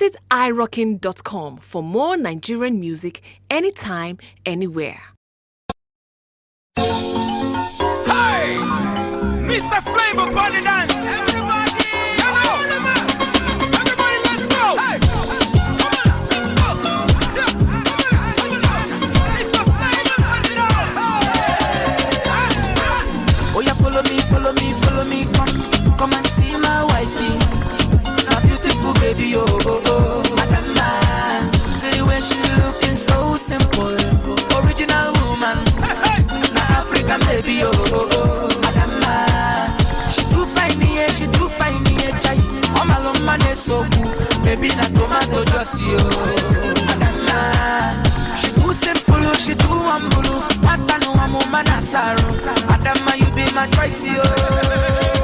Visit irockin.com for more Nigerian music anytime, anywhere. Hey! Mr. Flavor Body Dance! Everybody! Everybody, let's go! Hey! Come on, let's go! Yeah, come on, come on! Mr. Flavor Body Dance! Oh yeah, follow me, follow me, follow me, come, come and see my wifey. A beautiful baby, oh, oh, oh. Adama, see the way she looking so simple, original woman. Na African baby, oh, oh, oh. Adama, she too fine, yeah, she too fine, yeah, chai. Come along, man, so cool, baby, na tomato juicy, oh. Adama, she too simple, oh, she too humble, oh. Mata no amo manasaro. Adama, you be my choice, oh.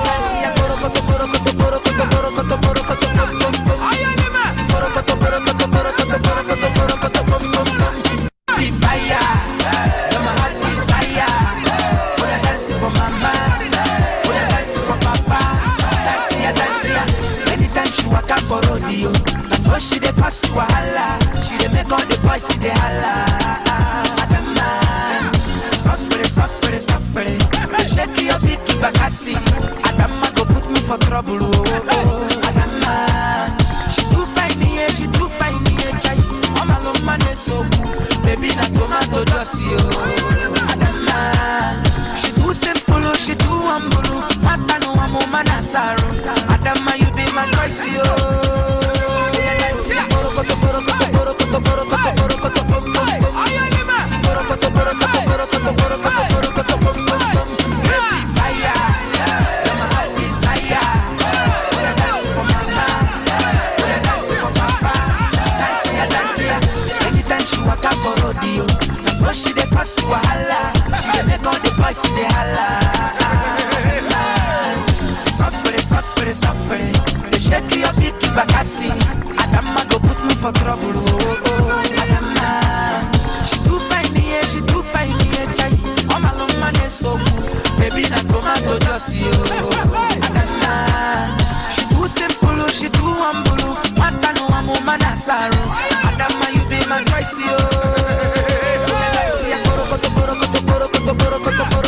Be fire, you're my heart desire. Oh, yeah, dancing for mama, oh, yeah, dancing for papa. Dance ya, dance ya. Anytime she walk out for rodeo, that's why she dey pass wahala. She dey make all the boys see the holla. Adama, suffere, suffere, suffere. Shake your big bakasi. Adama go put me for trouble. Oh, oh, oh. Adama, she too fine, yeah, she too fine, yeah, chai. Come along, man, it's so good. Baby, na tomato juicy, oh. Adama, she too simple, oh, she too humble. oh. Mata no amo manasaro. Adama, you be my choice, oh. Borokoto, borokoto, borokoto, borokoto, borokoto, bom, bom, bom. Borokoto, borokoto, borokoto, borokoto, borokoto, bom, bom, bom. Baby, fire, you're my heart desire. Oh, yeah, dancing for mama. Oh, yeah, dancing for papa. Dance ya, dance ya. Anytime she walk out for rodeo, that's why she dey pass wahala. She dey make all the boys see the holla. Suffere, suffere, suffere. They shake your big bakasi. Adama go put me for trouble. Oh, oh. Adama, she too fine, yeah, she too fine, yeah, chai. Come along, man, it's so good. Baby, na tomato juicy, oh. Adama, she too simple, oh, she too humble. oh. Mata no amo manasaro. Adama, you be my choice, oh. Borokoto, borokoto, borokoto, borokoto, borokoto.